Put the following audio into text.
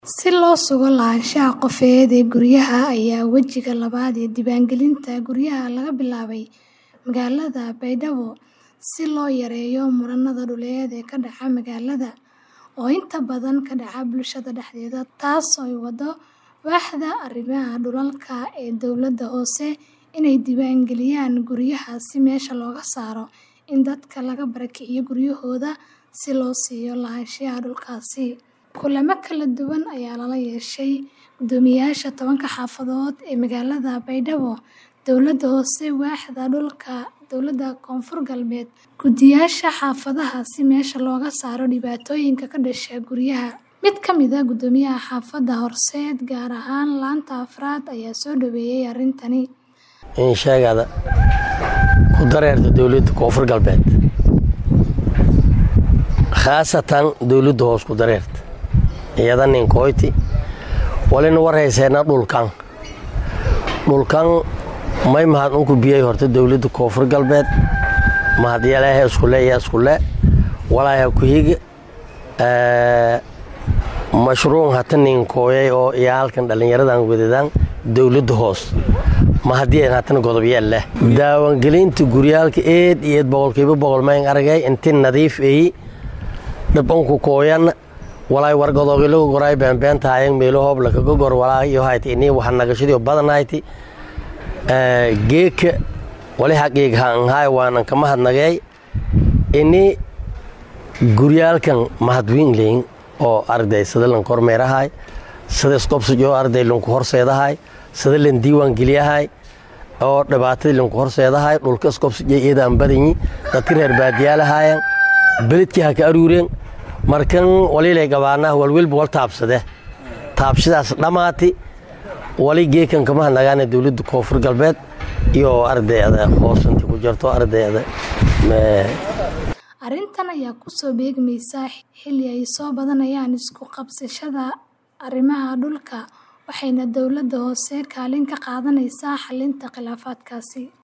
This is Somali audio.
Si loo sugo lahaanshaha qofeed ee guryaha ayaa wejiga labaad ee diiwaangelinta guryaha laga bilaabay magaalada Baydhabo si loo yareeyo muranada dhuleed ee ka dhaca magaalada oo inta badan ka dhaca bulshada dhexdeeda taas oo ay waddo Waaxda Arrimaha Dhulalka ee dowladda hoose inay diiwaangeliyaan guryaha si meesha looga saaro in dadka laga barakiciyo guryahooda si loo siiyo lahaanshaha dhulkaasi. Kulamo kala duwan ayaa lala yeeshay guddoomiyeyaasha tobanka xaafadood ee magaalada Baydhabo, dowladda hoose, waaxda dhulka dowladda Koonfur Galbeed, guddiyaasha xaafadaha si meesha looga saaro dhibaatooyinka ka dhasha guryaha. Mid ka mid ah guddoomiyaha xaafadda Horseed, gaar ahaan laanta afraad, ayaa soo dhaweeyay arrintani. In sheegada ku dareerta dowladda Koonfur Galbeed khaasatan dowladda hoos ku dareerta iyada ninkoyti walina warhayseena dhulkan dhulkan may mahad unku biyay horta dowladda Koonfur Galbeed mahad yaleehe iskule iyo iskule walaayaa ku higa mashruuc hata ninkooyay oo iyo halkan dhallinyaradan wadadaan dowladda hoos mahadiyeen hatana godobyeel leh daawangelinta guryaalka eed iyo eed boqolkiiba boqol mayn aragay inti nadiif eyi dhabanku kooyan walaay wargadoogilagu goray beenbeentaayan meelo hoob lakaga gor walaa iyo hayti ini waxa nagashadii badanayti geeka wali haqiig haanhaay waanan kama hadnagay ini guryaalkan mahadwiin leyn oo arday sida lan kormeerahay sida isqobsijo arday lanku horseedahay sida lan diiwaan geliyahay oo dhibaatadii lanku horseedahay dhulka isqobsijo iyadaan badanyi dadka reer baadiyaalahaayan beledkii ha ka aruureen markan walilay gabaanaha walwelba wal taabsade taabshadaas dhammaati wali geekan kama hadnagaana dowladda koonfur galbeed iyo ardayda hoos inta ku jirto ardayda Arrintan ayaa ku soo beegmaysa xilli ay soo badanayaan isku qabsashada arrimaha dhulka waxayna dowladda hoose kaalin ka qaadanaysaa xallinta khilaafaadkaasi.